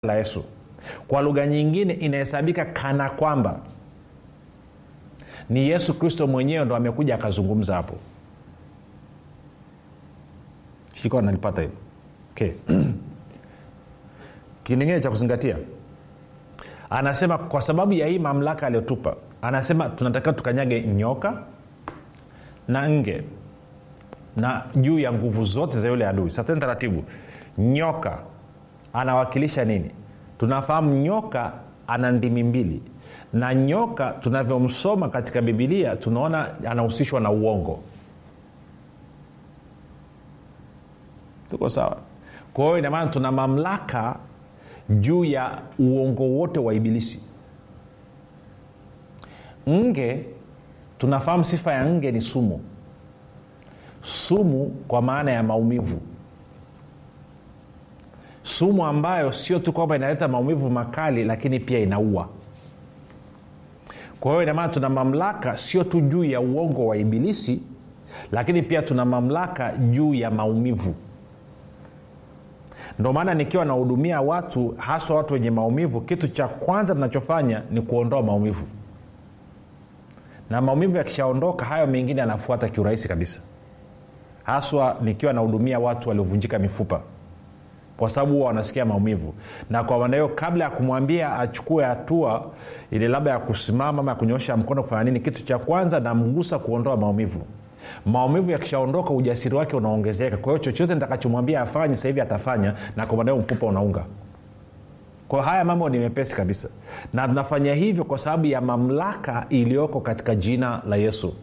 la yesu kwa lugha nyingine inahesabika kana kwamba ni yesu kristo mwenyewe ndo amekuja akazungumza hapo shika nanipata hivo okay. kingine cha kuzingatia anasema kwa sababu ya hii mamlaka aliyotupa anasema tunatakiwa tukanyage nyoka na nge na juu ya nguvu zote za yule adui sasa taratibu nyoka anawakilisha nini tunafahamu nyoka ana ndimi mbili na nyoka tunavyomsoma katika bibilia tunaona anahusishwa na uongo tuko sawa kwa hiyo inamaana tuna mamlaka juu ya uongo wote wa ibilisi nge tunafahamu sifa ya nge ni sumu sumu kwa maana ya maumivu sumu ambayo sio tu kwamba inaleta maumivu makali lakini pia inaua kwa hiyo inamaana tuna mamlaka sio tu juu ya uongo wa ibilisi lakini pia tuna mamlaka juu ya maumivu ndio maana nikiwa nahudumia watu haswa watu wenye maumivu kitu cha kwanza tunachofanya ni kuondoa maumivu na maumivu yakishaondoka hayo mengine yanafuata kiurahisi kabisa haswa nikiwa nahudumia watu waliovunjika mifupa kwa sababu huwa wanasikia maumivu na kwa maana hiyo kabla ya kumwambia achukue hatua ile labda ya kusimama ama ya kunyoosha mkono kufanya nini kitu cha kwanza namgusa kuondoa maumivu maumivu yakishaondoka ujasiri wake unaongezeka kwa hiyo chochote nitakachomwambia afanye sasa hivi atafanya na kwa maana hiyo mfupa unaunga kwa haya mambo ni mepesi kabisa na tunafanya hivyo kwa sababu ya mamlaka iliyoko katika jina la yesu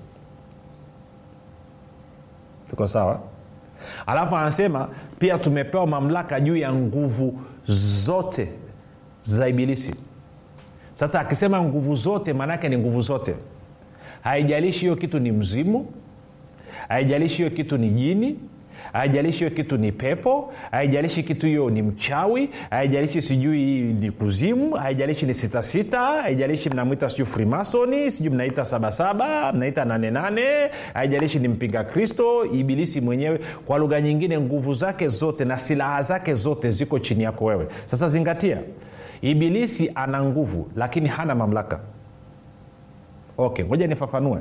tuko sawa alafu anasema pia tumepewa mamlaka juu ya nguvu zote za ibilisi sasa akisema nguvu zote maanaake ni nguvu zote haijalishi hiyo kitu ni mzimu haijalishi hiyo kitu ni jini haijalishi hiyo kitu ni pepo haijalishi kitu hiyo ni mchawi haijalishi sijui ni kuzimu haijalishi ni sitasita haijalishi mnamwita sijui frimasoni sijui mnaita sabasaba mnaita nanenane haijalishi ni mpinga kristo ibilisi mwenyewe kwa lugha nyingine nguvu zake zote na silaha zake zote ziko chini yako wewe sasa zingatia ibilisi ana nguvu lakini hana mamlaka okay ngoja nifafanue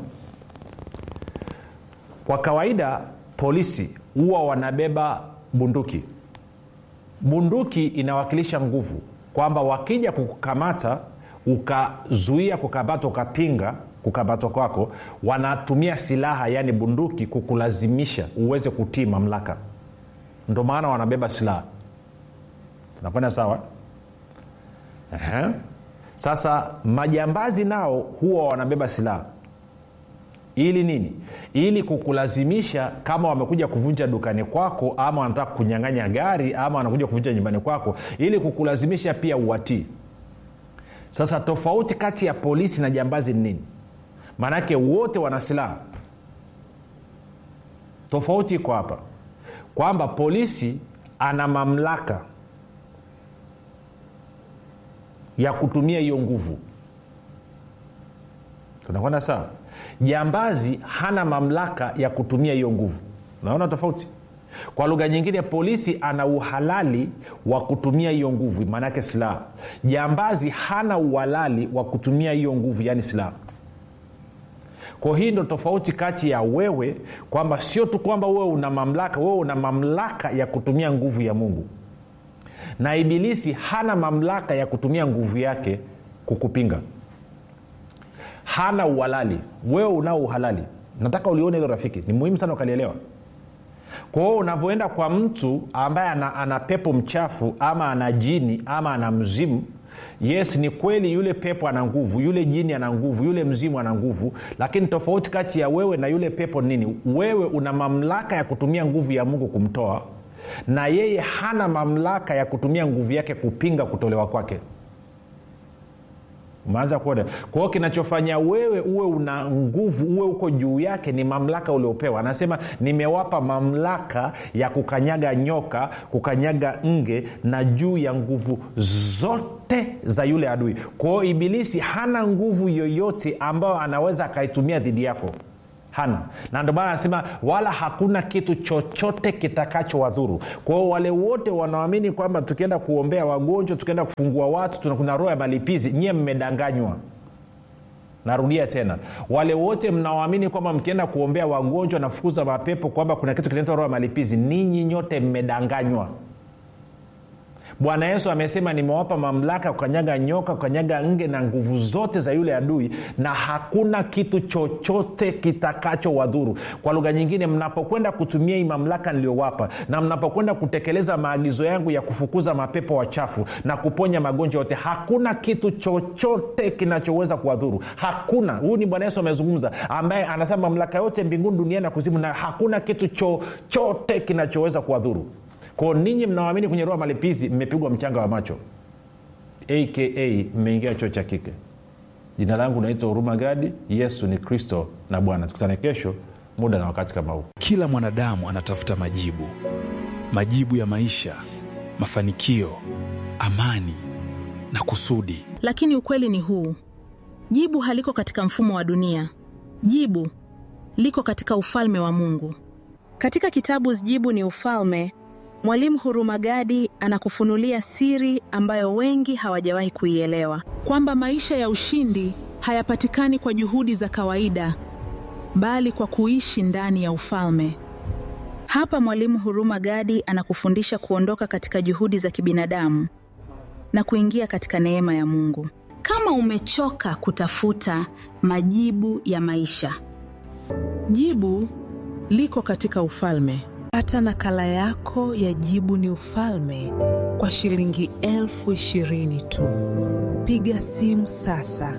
kwa kawaida polisi huwa wanabeba bunduki bunduki inawakilisha nguvu kwamba wakija kukukamata ukazuia kukamatwa ukapinga kukamatwa kwako wanatumia silaha yaani bunduki kukulazimisha uweze kutii mamlaka ndo maana wanabeba silaha tunafanya sawa Aha. sasa majambazi nao huwa wanabeba silaha ili nini ili kukulazimisha kama wamekuja kuvunja dukani kwako ama wanataka kunyang'anya gari ama wanakuja kuvunja nyumbani kwako ili kukulazimisha pia uwatii sasa tofauti kati ya polisi na jambazi ni nini maanake wote wana silaha tofauti iko hapa kwamba polisi ana mamlaka ya kutumia hiyo nguvu tunakwenda sawa jambazi hana mamlaka ya kutumia hiyo nguvu unaona tofauti kwa lugha nyingine polisi ana uhalali wa kutumia hiyo nguvu maanaake silaha jambazi hana uhalali wa kutumia hiyo nguvu yaani silaha kwa hii ndo tofauti kati ya wewe kwamba sio tu kwamba wewe una mamlaka wewe una mamlaka ya kutumia nguvu ya mungu na ibilisi hana mamlaka ya kutumia nguvu yake kukupinga hana uhalali wewe unao uhalali nataka ulione hilo rafiki ni muhimu sana ukalielewa kwa hiyo unavyoenda kwa mtu ambaye ana, ana pepo mchafu ama ana jini ama ana mzimu yes ni kweli yule pepo ana nguvu yule jini ana nguvu yule mzimu ana nguvu lakini tofauti kati ya wewe na yule pepo nini wewe una mamlaka ya kutumia nguvu ya mungu kumtoa na yeye hana mamlaka ya kutumia nguvu yake kupinga kutolewa kwake umeanza kuona kwa hiyo kinachofanya wewe uwe una nguvu uwe uko juu yake ni mamlaka uliopewa anasema nimewapa mamlaka ya kukanyaga nyoka kukanyaga nge na juu ya nguvu zote za yule adui kwa hiyo ibilisi hana nguvu yoyote ambayo anaweza akaitumia dhidi yako hana na ndio maana anasema wala hakuna kitu chochote kitakachowadhuru kwa hiyo wale wote wanaamini kwamba tukienda kuombea wagonjwa tukienda kufungua watu tuna- kuna roho ya malipizi nyie mmedanganywa narudia tena wale wote mnaoamini kwamba mkienda kuombea wagonjwa na fukuza mapepo kwamba kuna kitu kinaitwa roho ya malipizi ninyi nyote mmedanganywa bwana yesu amesema nimewapa mamlaka kukanyaga nyoka kukanyaga nge na nguvu zote za yule adui na hakuna kitu chochote kitakachowadhuru kwa lugha nyingine mnapokwenda kutumia hii mamlaka niliyowapa na mnapokwenda kutekeleza maagizo yangu ya kufukuza mapepo wachafu na kuponya magonjwa yote hakuna kitu chochote kinachoweza kuwadhuru hakuna huyu ni bwana yesu amezungumza ambaye anasema mamlaka yote mbinguni duniani na kuzimu na hakuna kitu chochote kinachoweza kuwadhuru kwao ninyi mnaoamini kwenye roho ya malipizi mmepigwa mchanga wa macho aka mmeingia chuo cha kike jina langu naitwa huruma gadi yesu ni kristo na bwana tukutane kesho muda na wakati kama huu kila mwanadamu anatafuta majibu majibu ya maisha mafanikio amani na kusudi lakini ukweli ni huu jibu haliko katika mfumo wa dunia jibu liko katika ufalme wa mungu katika kitabu jibu ni ufalme mwalimu hurumagadi anakufunulia siri ambayo wengi hawajawahi kuielewa kwamba maisha ya ushindi hayapatikani kwa juhudi za kawaida bali kwa kuishi ndani ya ufalme hapa mwalimu huruma gadi anakufundisha kuondoka katika juhudi za kibinadamu na kuingia katika neema ya mungu kama umechoka kutafuta majibu ya maisha Jibu liko katika ufalme. Pata nakala yako ya Jibu ni Ufalme kwa shilingi elfu ishirini tu. Piga simu sasa.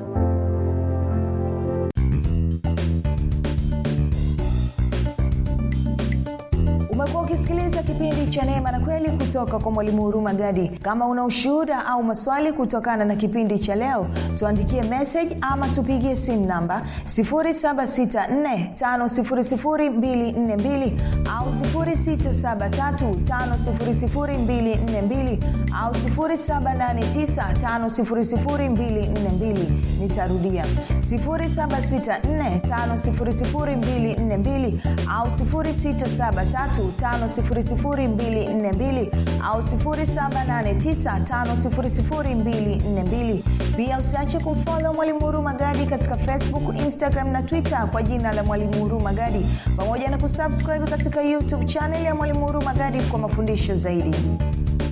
umekuwa ukisikiliza kipindi cha neema na kweli kutoka kwa mwalimu huruma gadi kama una ushuhuda au maswali kutokana na kipindi cha leo tuandikie message ama tupigie simu namba 7645242 au 6735242 au 7895242 nitarudia 7645242 au 6735242 au 7895242 pia usiache kumfolo mwalimu huru magadi katika facebook instagram na twitter kwa jina la mwalimu huru magadi pamoja na kusubscribe katika youtube chanel ya mwalimu huru magadi kwa mafundisho zaidi